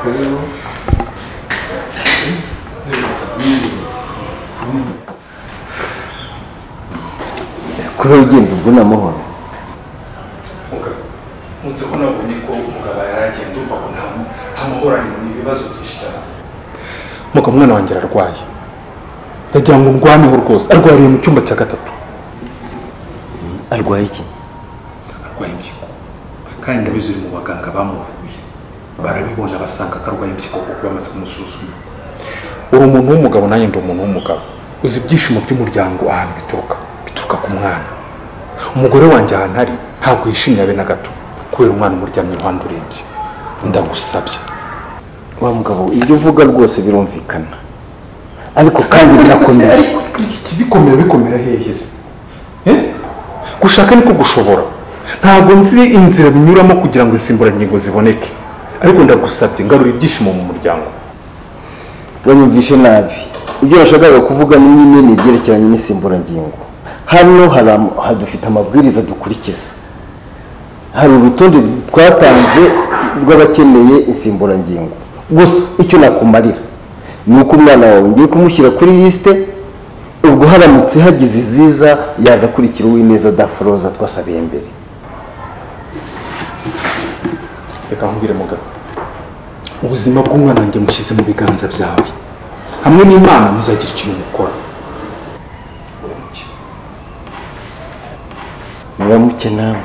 그래요? kurugendo mbona amahoro nseko nabonye ko umugabo yaragiye ndumva ko nta ntamuhoraniro ni ibibazo byinshi cyane muka mwana wanjye ararwaye ndagira ngo ndwaneho rwose arwariye mu cyumba cya gatatu arwaye iki arwaye impyiko kandi ndabizi uri mu baganga bamuvuye barabibona basanga ko arwaye impyiko kuko bamaze kumusuzuma uri umuntu w'umugabo nanjye ndi umuntu w'umugabo uzi ibyishimo by'umuryango ahantu bituruka bituruka ku mwana umugore wanjye ahantu ari ntabwo yishimye abe na gato kubera umwana umuryamye iruhande urembye ndagusabye wa mugabo ibyo uvuga rwose birumvikana ariko kandi birakomeye iki bikomera bikomera hehe se Eh? gushaka niko gushobora ntabwo nzi inzira binyuramo kugira ngo insimburangingo ziboneke ariko ndagusabye ngarura ibyishimo mu muryango banyumvishe nabi ibyo nashakaga kuvuga ni nyine ni ibyerekeranye n'insimburangingo hano hari am- ha- dufite amabwiriza dukurikiza hari urutonde twatanze rw'abakeneye insimburangingo gusa icyo nakumarira ni uko umwana wawe ngiye kumushyira kuri lisite ubwo haramutse hagize iziza yaza akurikira uwineza daforoza twasabiye mbere reka nkubwire mugabo ubuzima bw'umwana wanjye mushyize mu biganza byawe hamwe n'imana muzagira ikintu mukora muramuke nawe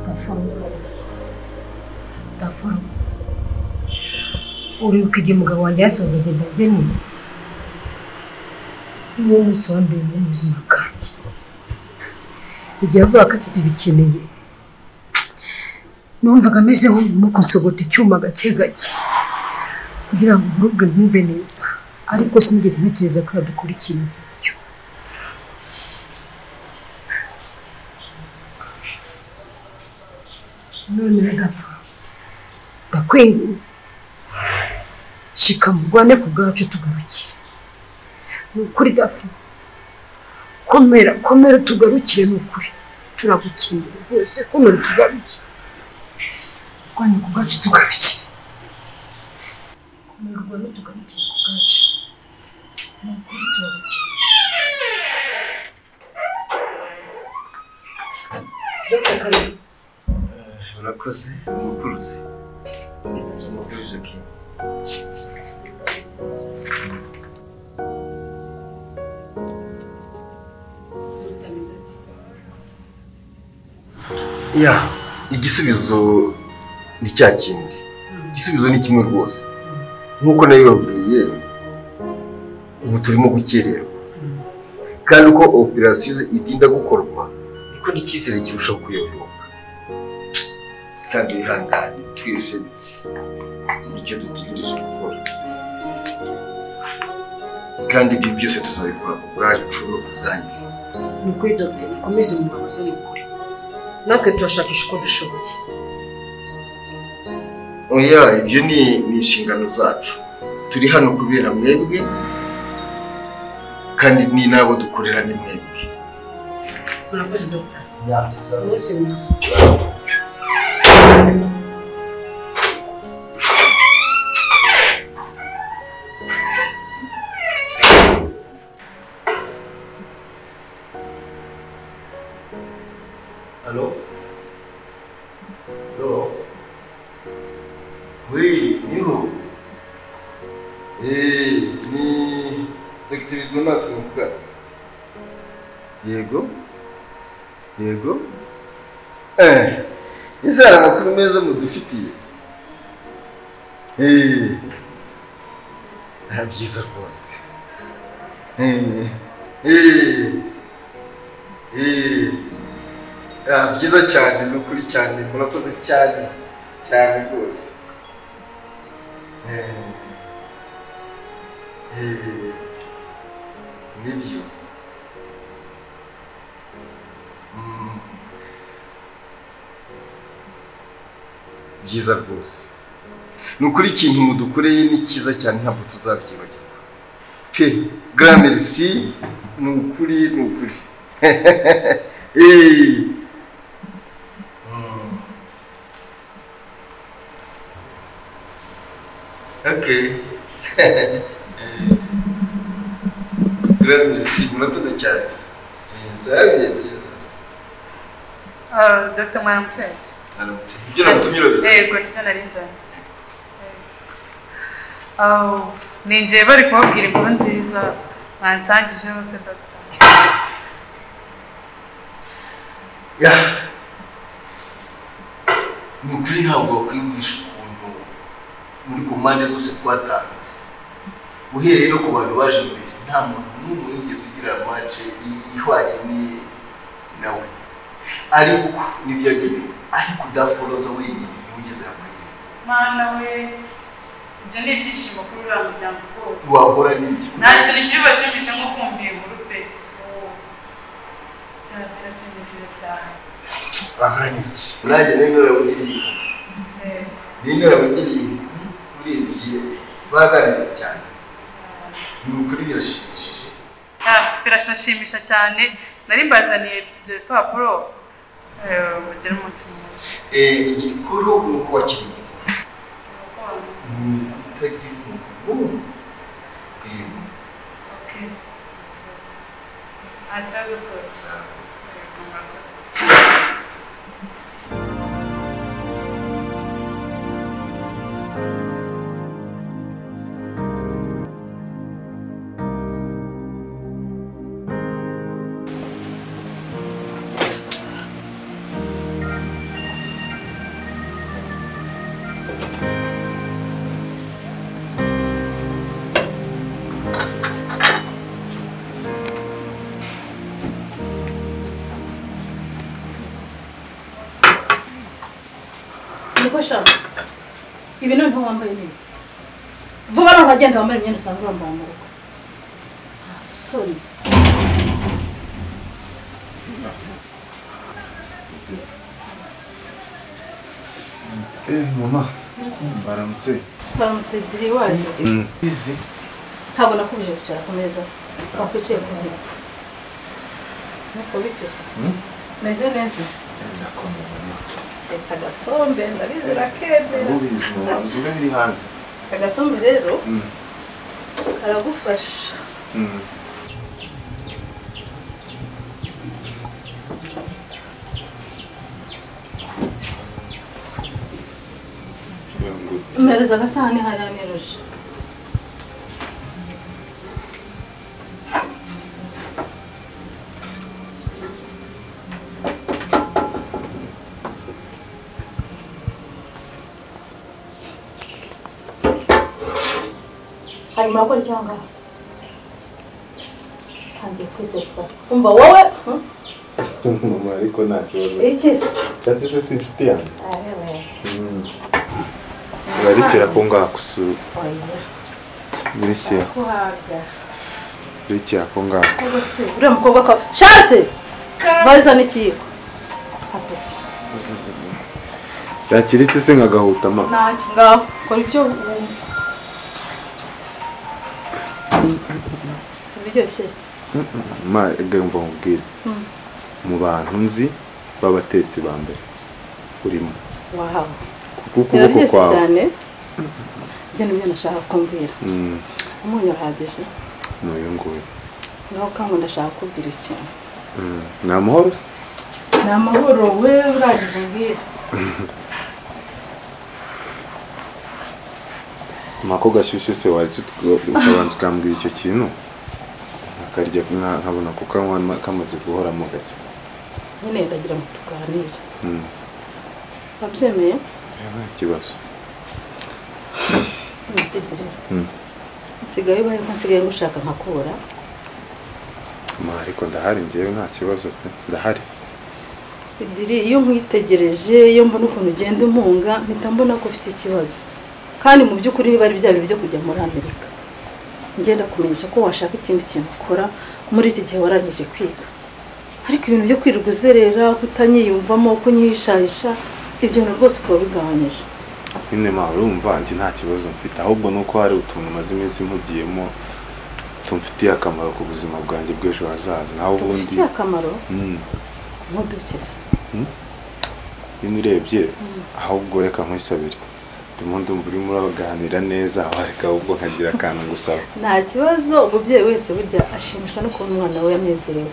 gaforomo gaforomo uribuka igihe umugabo wanjye yasohoraga dageni niwo munsi wa mbere mu buzima bwanjye igihe avuga ko atagibikeneye numvaga ameze nk'urimo kunsogota icyuma gake gake kugira ngo uburubwe bwumve neza ariko sinigeze ntekereza ko yadukurikira iburyo none ndapfa ndakwinginze shika murwane ku bwacu tugarukire ni ukuri dafu komera komera tugarukire ni ukuri turagukeneye rwose komera tugarukire murwane ku bwacu tugarukire komera urwane tugarukire ku bwacu ni ukuri turagukeneye Dr. Kalina. urakoze umucuruzi umucuruzi ki ya igisubizo ni cya kindi igisubizo ni kimwe rwose nk'uko nabibabwiye ubu turimo gukererwa kandi uko operasiyo itinda gukorwa niko n'icyizere kirushaho kuyoyoka kandi wihangane twese nicyo dutegereje gukora kandi ibyo byose tuzabikora ku bwacu no ku bwanyu ni ukuri dogiteri mukomeze mubabaze ni ukuri natwe turashakisha uko dushoboye oya ibyo ni ni inshingano zacu turi hano kubera mwebwe kandi ni n'abo dukorera ni mwebwe murakoze dogita Yeah, umunsi mwiza Hello? Hello? Oui, Niro. Eh, ni Dr. Donat muvuga. Yego? Yego? Eh, izara amakuru meza mudufitiye. Eh, ah, byiza rwose. Eh, eh, eh. Ah, byiza cyane ni ukuri cyane murakoze cyane cyane rwose Eh, eh, nibyo Mm. byiza rwose ni ukuri ikintu mudukoreye ni cyiza cyane ntabwo tuzabyibagirwa pe gramerisi ni ukuri ni ukuri Eh. Okay. Gramercy, murakoze cyane. Zabiye byiza. Ah, Dr. Mwaramutse. Aramutse. Ibyo nagutumye urabizi. Yego, nicyo nari nzanye. Aho, ninjiye bari kubabwira inkuru nziza bansangije hose Dr. Ya. Ni ukuri ntabwo wakwiyumvisha ukuntu muri ku mpande zose twatanze. Uhereye no ku bantu baje imbere, nta muntu n'umwe wigeze ugira mace ihwanye n'iye nawe. Ariko nibyo yagenewe. Ariko udaforoza wenyine niwe ugezeho amahirwe. Mana we, ibyo ni ibyishimo kuri uriya muryango rwose. wahora n'iki Nta kintu kiri bubashimishe nko kumva iyi nkuru pe. Oh, byaba birashimishije cyane. wahora n'iki nanjye nari narabugiriye Yego. nari narabugiriye urebye twaraganiriye cyane ni ukuri birashimishije Ah, birashimisha cyane nari mbazaniye ibyo bipapuro eh, mugire umunsi mwiza Eh, igikuru ni uko wakiriye ni ukutagira umuntu n'umwe ukuriye umuntu Okay. nta kibazo rwose gusa Yego, murakoze. niko shaka ibi noneho wambaye neza vuba noneho wagenda wambara imyenda usanzwe wambaye mu rugo nta soni eh mama baramutse baramutse biri waje izi ntabwo nakubije kwicara ku meza wakwicaye ku ntebe nuko biteze meze neza ndetse agasombe ndabizi rakedera ubizi mama nzoga iri hanze agasombe rero karagufasha mpereza agasahani hariya niruje hanyuma arakora cyangwa ntangiye kwiseswa umva wowe hmm? mama ariko nta kibazo iki se ndetse se si inshuti yanjye arebe urarikira ko ngakusura oya urikira kuhaga urikira ko ngaho Ubwo se uriya mukobwa ko shanse vaza n'ikiyiko apeti yakiritse se nkagahuta mama ntacyo ngaho kora ibyo wumva biraryoshye ma ega yumva nkubwire mu bantu nzi b'abatetsi ba mbere urimo wahawe kuko ukuboko biraryoshye kwawe cyane njye n'ibyo nashaka kumbwira Mm, umunyu urahagije ni uyu nguyu naho kandi ndashaka kubwira ikintu Mm, ni amahoro se? ni amahoro we urangije umbwira mako gashyushyu se waretse utwo- ukabanza ukambwira icyo kintu akarya nka- nkabona kukanywa ma- kamaze guhoramo gake nyine ndagira ngo tuganire Mm, wabyemeye eh, nta kibazo nzigirira Mm. usigaye ubaye nsigaye ngushaka nkakura ma ariko ndahari ngewe nta kibazo pe ndahari Idiri iyo nkwitegereje iyo mbona ukuntu ugenda impunga mpita mbona ko ufite ikibazo kandi mu by'ukuri niba ari bya bintu byo kujya muri amerika ngenda kumenyesha ko washaka ikindi kintu ukora muri iki gihe warangije kwiga ariko ibintu byo kwirirwa uzerera kutanyiyumvamo kunyihishahisha ibyo bintu rwose ukaba bigabanyije nyine ma urumva njye nta kibazo mfite ahubwo nuko hari utuntu maze iminsi mpugiyemo tumfitiye akamaro ku buzima bwanjye bw'ejo hazaza naho ubundi ufitiye akamaro Mm. ntudukeze niba urebye ahubwo reka nkwisabire ndimo ndumva urimo uraganira neza aho areka ahubwo nkagira akantu ngusaba nta kibazo umubyeyi wese burya ashimishwa no kubona umwana we yanezerewe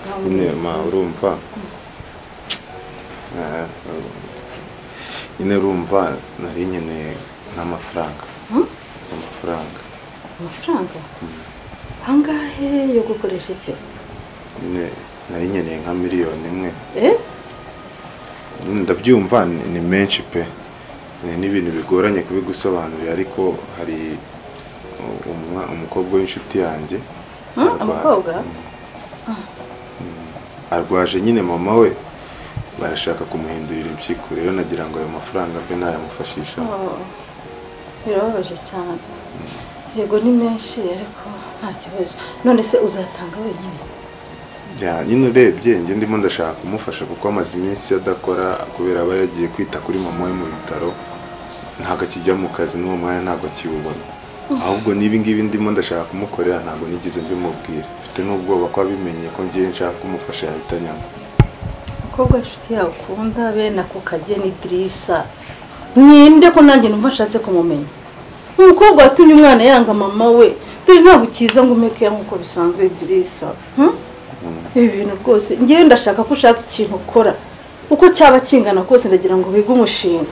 Nawe nyine ma urumva Eh, nyine urumva nari nkeneye nk'amafaranga amafaranga amafaranga angahe yo gukoresha iki nyine nari nkeneye nka miliyoni imwe eh ndabyumva ni ni menshi pe Ni- ni ibintu bigoranye kubigusobanurira ariko hari u- umwa- umukobwa w'inshuti yanjye Hmm, arwa- umukobwa? Mm. Mm. arwaje nyine mama we barashaka kumuhindurira impyiko rero nagira ngo ayo mafaranga mbe nayamufashisha Oh, birababaje cyane yego ni menshi ariko nta kibazo none se uzatanga wenyine Ya, nyine urebye njye ndimo ndashaka kumufasha kuko amaze iminsi adakora kubera aba yagiye kwita kuri mama we mu bitaro ntabwo akijya mu kazi n'uwo mwanya ntabwo akiwubona ahubwo n'ibi ngibi ndimo ndashaka kumukorera ntabwo nigeze mbimubwira mfite n'ubwoba ko abimenye ko ngiye nshaka kumufasha yahita nyanga umukobwa inshuti yawe ukunda bene ako kageni dirisa ninde ko nanjye numva nshatse kumumenya umukobwa watumye umwana yanga mama we dore ntabwo ukiza ngo umeke ya nk'uko bisanzwe dirisa hmm? ibi bintu rwose ngewe ndashaka ko ushaka ikintu ukora uko cyaba kingana kose ndagira ngo bige umushinga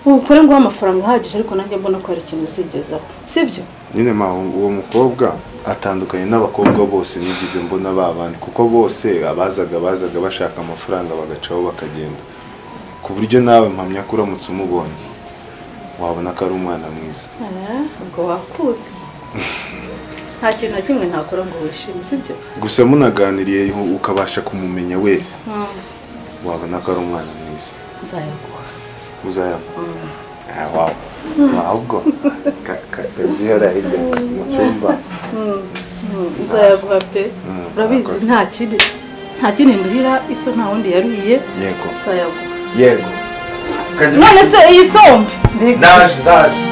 ukore ngo uhe amafaranga ahagije ariko nanjye mbona ko hari ikintu uzigezaho sibyo nyine ma uwo mukobwa atandukanye n'abakobwa bose nigeze mbona ba bandi kuko bose abazaga bazaga bashaka amafaranga bagacaho bakagenda ku buryo nawe mpamya ko uramutse umubonye wabona ko ari umwana mwiza Eh, ubwo wakutse nta kintu na kimwe ntakora ngo wishime sibyo gusa munaganiriye hu- ukabasha kumumenya wese wabona ko ari umwana mwiza nzayaguha uzayabona wawe ahubwo kabyihara hirya mu cyumba nzayaguha pe urabizi nta kindi nta kindi nduhira iso nta wundi yaruhiye yego nzayaguha yego none se iyi sombe mbega ndaje ndaje